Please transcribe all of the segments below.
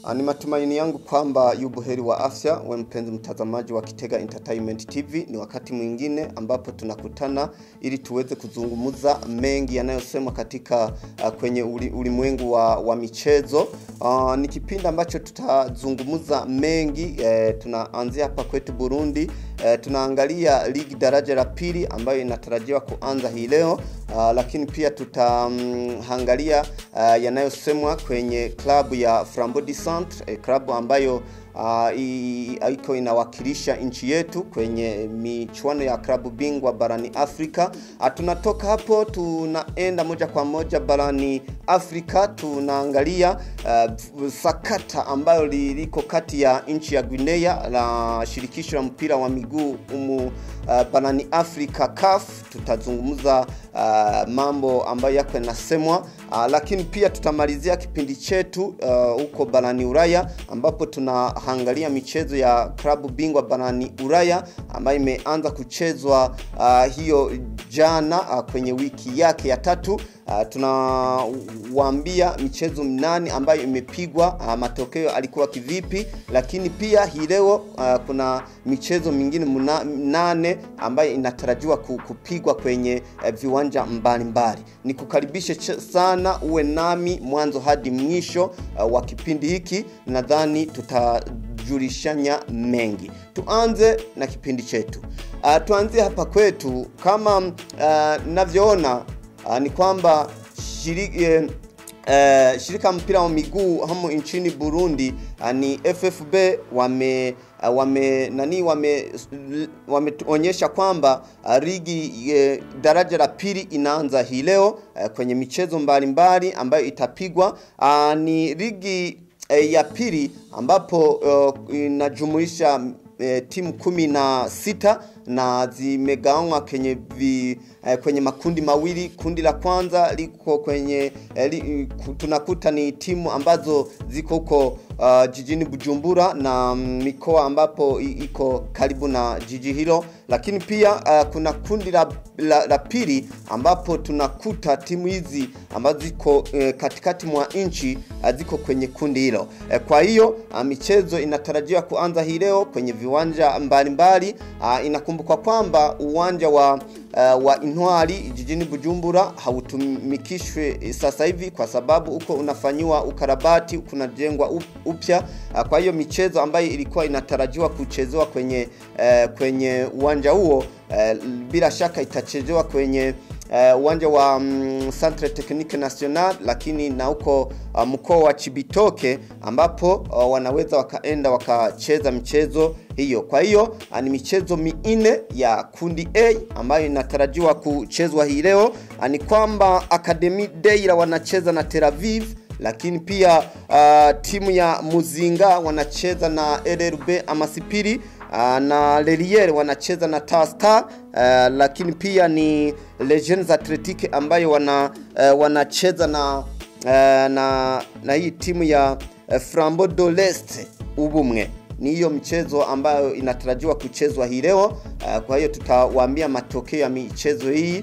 Ah, Ni matumaini yangu kwamba yu buheri wa afya, we mpenzi mtazamaji wa Kitega Entertainment TV. Ni wakati mwingine ambapo tunakutana ili tuweze kuzungumza mengi yanayosemwa katika uh, kwenye uli- ulimwengu wa, wa michezo. Uh, ni kipindi ambacho tutazungumza mengi eh, tunaanzia hapa kwetu Burundi eh, tunaangalia ligi daraja la pili ambayo inatarajiwa kuanza hii leo uh, lakini pia tutaangalia uh, yanayosemwa kwenye klabu ya Flambeau du Centre eh, klabu ambayo uh, i- iko inawakilisha nchi yetu kwenye michuano ya klabu bingwa barani Afrika. Uh, tunatoka hapo tunaenda moja kwa moja barani Afrika, tunaangalia uh, sakata ambayo li- liko kati ya nchi ya Guinea na shirikisho la mpira wa miguu umu uh, barani Afrika CAF. Tutazungumza uh, mambo ambayo yako yanasemwa uh, lakini pia tutamalizia kipindi chetu uh, huko barani Ulaya ambapo tunaangalia michezo ya klabu bingwa barani Ulaya ambayo imeanza kuchezwa uh, hiyo jana uh, kwenye wiki yake ya tatu. Uh, tunawaambia michezo mnane ambayo imepigwa, uh, matokeo alikuwa kivipi, lakini pia hii leo uh, kuna michezo mingine mna- mnane ambayo inatarajiwa ku- kupigwa kwenye uh, viwanja mbalimbali. Nikukaribishe ch- sana uwe nami mwanzo hadi mwisho uh, wa kipindi hiki, nadhani tutajulishanya mengi. Tuanze na kipindi chetu. Uh, tuanzie hapa kwetu kama uh, navyoona uh, ni kwamba shiri, eh, eh, shirika mpira wa miguu hamu nchini Burundi uh, ni FFB wame uh, wame nani wame wameonyesha kwamba uh, ligi eh, daraja la pili inaanza hii leo eh, kwenye michezo mbalimbali ambayo itapigwa uh, ni ligi eh, ya pili ambapo uh, inajumuisha eh, timu kumi na sita na zimegawanywa kwenye vi, eh, kwenye makundi mawili. Kundi la kwanza liko kwenye eh, li, ku- tunakuta ni timu ambazo ziko huko uh, jijini Bujumbura na mm, mikoa ambapo i- iko karibu na jiji hilo, lakini pia uh, kuna kundi la, la, la pili ambapo tunakuta timu hizi ambazo ziko eh, katikati mwa nchi uh, ziko kwenye kundi hilo eh, kwa hiyo uh, michezo inatarajiwa kuanza hii leo kwenye viwanja mbalimbali uh, inakumbukwa kwamba uwanja wa uh, wa Intwari jijini Bujumbura hautumikishwe sasa hivi kwa sababu uko unafanyiwa ukarabati kunajengwa up- upya uh, kwa hiyo michezo ambayo ilikuwa inatarajiwa kuchezewa kwenye uh, kwenye uwanja huo uh, bila shaka itachezewa kwenye uh, uwanja wa mm, Centre Technique National, lakini na huko uh, mkoa wa Chibitoke ambapo uh, wanaweza wakaenda wakacheza michezo hiyo. Kwa hiyo uh, ni michezo minne ya kundi A ambayo inatarajiwa kuchezwa hii leo. Uh, ni kwamba Academy Deira wanacheza na Tel Aviv lakini pia uh, timu ya Muzinga wanacheza na LRB Amasipiri uh, na Lelier wanacheza na Tasta uh, lakini pia ni Legends Athletic ambayo wana uh, wanacheza na uh, na na hii timu ya uh, Flambeau de l'Est Ubumwe ni hiyo mchezo ambayo inatarajiwa kuchezwa hii leo. Uh, kwa hiyo tutawaambia matokeo ya michezo hii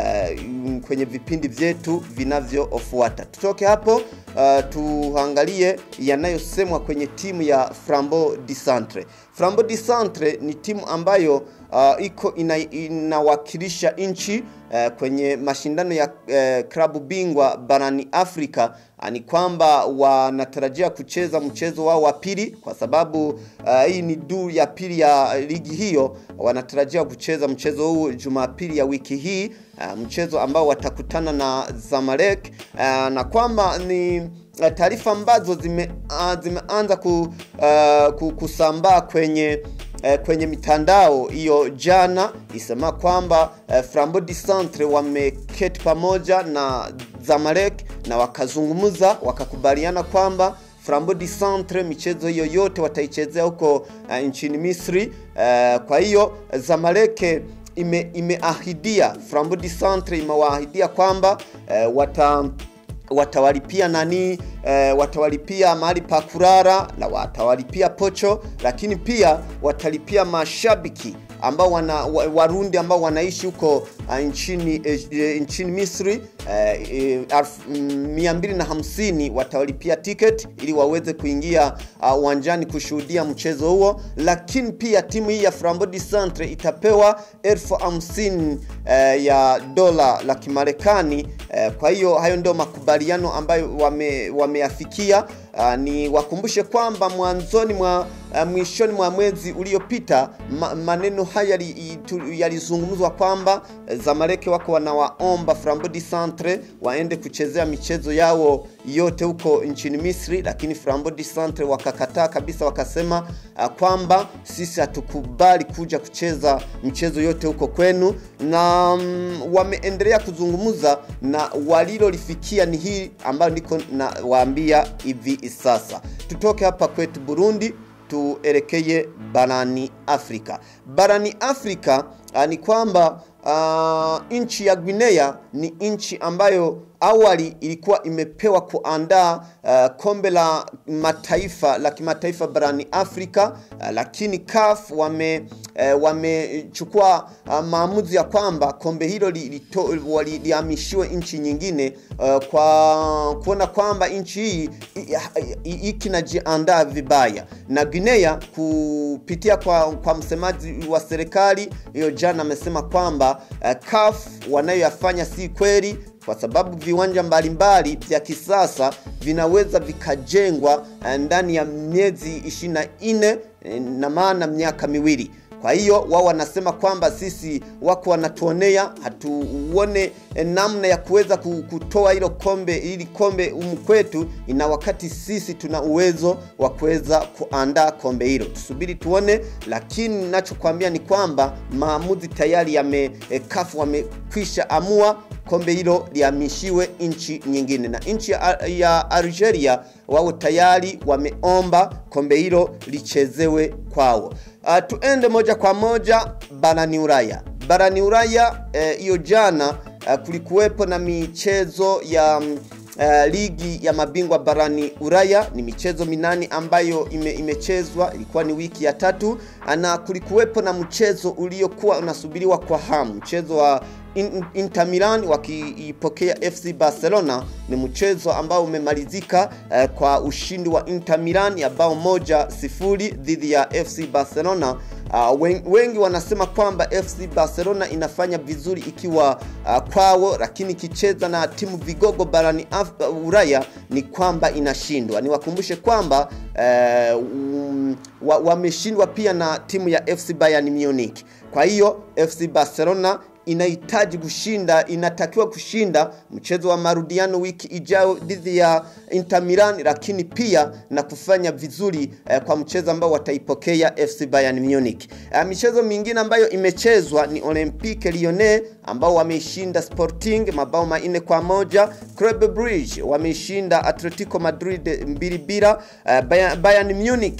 uh, kwenye vipindi vyetu vinavyofuata. Tutoke hapo uh, tuangalie yanayosemwa kwenye timu ya Flambeau du Centre. Flambeau du Centre ni timu ambayo uh, iko ina, inawakilisha nchi uh, kwenye mashindano ya uh, klabu bingwa barani Afrika. Uh, ni kwamba wanatarajia kucheza mchezo wao wa pili kwa sababu uh, hii ni duru ya pili ya ligi hiyo. Wanatarajia kucheza mchezo huu Jumapili ya wiki hii uh, mchezo ambao watakutana na Zamalek uh, na kwamba ni uh, taarifa ambazo zime, uh, zimeanza ku, uh, ku, kusambaa kwenye eh, kwenye mitandao hiyo jana isema kwamba eh, Flambeau du Centre wameketi pamoja na Zamalek na wakazungumza wakakubaliana kwamba Flambeau du Centre michezo hiyo yote wataichezea huko uh, nchini Misri. Uh, kwa hiyo Zamalek ime, imeahidia Flambeau du Centre imewaahidia kwamba uh, wata watawalipia nani eh, watawalipia mahali pa kulala na watawalipia pocho, lakini pia watalipia mashabiki ambao wana wa- Warundi ambao wanaishi huko uh, nchini eh, nchini Misri eh, eh, elfu- mm, mia mbili na hamsini watawalipia ticket ili waweze kuingia uh, uwanjani kushuhudia mchezo huo, lakini pia timu hii ya Flambeau Centre itapewa elfu hamsini eh, ya dola la Kimarekani. Eh, kwa hiyo hayo ndio makubaliano ambayo wame, wameyafikia. Uh, ni wakumbushe kwamba mwanzoni mwa uh, mwishoni mwa mwezi uliopita ma, maneno haya yali- itu- yalizungumzwa kwamba eh, Zamalek wako wanawaomba Flambeau Centre waende kuchezea michezo yao yote huko nchini Misri, lakini Flambeau Centre wakakataa kabisa, wakasema uh, kwamba sisi hatukubali kuja kucheza michezo yote huko kwenu, na mm, wameendelea kuzungumza na walilolifikia ni hii ambayo niko na waambia hivi sasa. Tutoke hapa kwetu Burundi tuelekee barani Afrika. Barani Afrika uh, ni kwamba uh, nchi ya Guinea ni nchi ambayo awali ilikuwa imepewa kuandaa uh, kombe la mataifa la kimataifa barani Afrika uh, lakini CAF wame uh, wamechukua uh, maamuzi ya kwamba kombe hilo lilito- wali- lihamishiwe nchi nyingine uh, kwa kuona kwamba nchi hii i- i- i- ikinajiandaa vibaya na Guinea kupitia kwa, kwa msemaji wa serikali hiyo jana amesema kwamba uh, CAF wanayoyafanya si kweli kwa sababu viwanja mbalimbali vya kisasa vinaweza vikajengwa eh, ndani ya miezi 24 eh, na maana miaka miwili. Kwa hiyo wao wanasema kwamba sisi wako wanatuonea, hatuone eh, namna ya kuweza ku- kutoa hilo kombe ili kombe humu kwetu, ina wakati sisi tuna uwezo wa kuweza kuandaa kombe hilo. Tusubiri tuone, lakini ninachokwambia ni kwamba maamuzi tayari yame eh, CAF wamekwisha amua kombe hilo lihamishiwe nchi nyingine, na nchi ya, ya Algeria wao tayari wameomba kombe hilo lichezewe kwao. Uh, tuende moja kwa moja barani Ulaya. Barani Ulaya hiyo eh, jana uh, kulikuwepo na michezo ya mm, Uh, ligi ya mabingwa barani Ulaya ni michezo minane ambayo ime, imechezwa. Ilikuwa ni wiki ya tatu, na kulikuwepo na mchezo uliokuwa unasubiriwa kwa hamu, mchezo wa In- Inter Milan wakiipokea FC Barcelona. Ni mchezo ambao umemalizika uh, kwa ushindi wa Inter Milan ya bao moja sifuri dhidi ya FC Barcelona. Uh, wen- wengi wanasema kwamba FC Barcelona inafanya vizuri ikiwa uh, kwao, lakini ikicheza na timu vigogo barani Af- uh, Ulaya ni kwamba inashindwa. Niwakumbushe kwamba uh, um, wa- wameshindwa pia na timu ya FC Bayern Munich. Kwa hiyo FC Barcelona inahitaji kushinda, inatakiwa kushinda mchezo wa marudiano wiki ijayo dhidi ya Inter Milan, lakini pia na kufanya vizuri eh, kwa mchezo ambao wataipokea FC Bayern Munich. Eh, michezo mingine ambayo imechezwa ni Olympique Lyonnais ambao wameishinda Sporting mabao manne kwa moja. Club Brugge wameishinda Atletico Madrid mbili bila. Eh, Bayern, Bayern Munich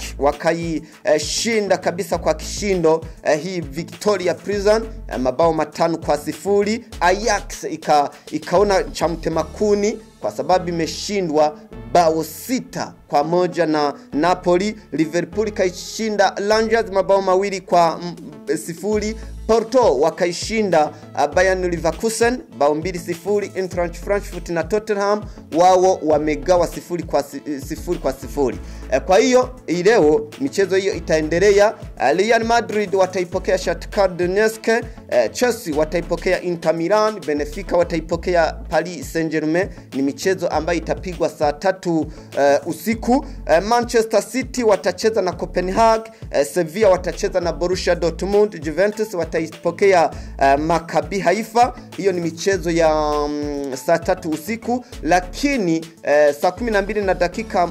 wakaishinda kabisa kwa kishindo eh, hii Victoria Prison eh, mabao matano kwa sifuri. Ajax ika, ikaona cha mtema kuni kwa sababu imeshindwa bao sita kwa moja na Napoli. Liverpool ikaishinda Rangers mabao mawili kwa mm, sifuri. Porto wakaishinda uh, Bayern Leverkusen bao mbili sifuri. Eintracht Frankfurt na Tottenham wao wamegawa sifuri kwa si- sifuri kwa sifuri. Eh, Kwa hiyo hii leo michezo hiyo itaendelea. Uh, Real Madrid wataipokea Shakhtar Donetsk, eh, Chelsea wataipokea Inter Milan, Benfica wataipokea Paris Saint-Germain. Ni michezo ambayo itapigwa saa tatu uh, usiku. Eh, Manchester City watacheza na Copenhagen, eh, Sevilla watacheza na Borussia Dortmund, Juventus wataipokea uh, Maccabi Haifa. Hiyo ni michezo ya um, saa tatu usiku, lakini eh, saa 12 na dakika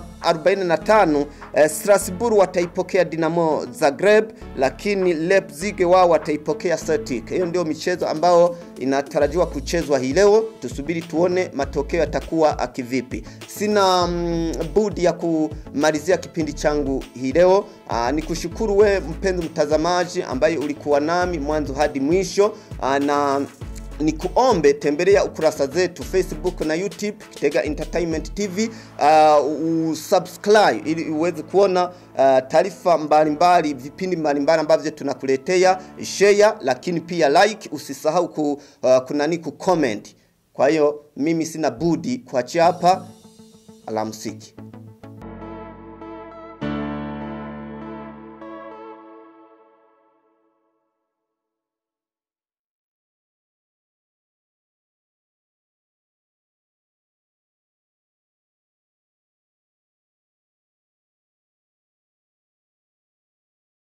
45 eh, Strasbourg wataipokea Dinamo Zagreb, lakini Leipzig wao wataipokea Celtic. Hiyo ndio michezo ambayo inatarajiwa kuchezwa hii leo. Tusubiri tuone matokeo yatakuwa akivipi. Sina mm, budi ya kumalizia kipindi changu hii leo. Aa, ni kushukuru we mpenzi mtazamaji ambaye ulikuwa nami mwanzo hadi mwisho. Aa, na ni kuombe tembelea ukurasa zetu Facebook na YouTube Kitega Entertainment TV, uh, usubscribe ili uweze kuona uh, taarifa mbalimbali, vipindi mbalimbali ambavyo tunakuletea, share, lakini pia like, usisahau ku, uh, kunani ku comment. Kwa hiyo mimi sina budi kuachia hapa, alamsiki.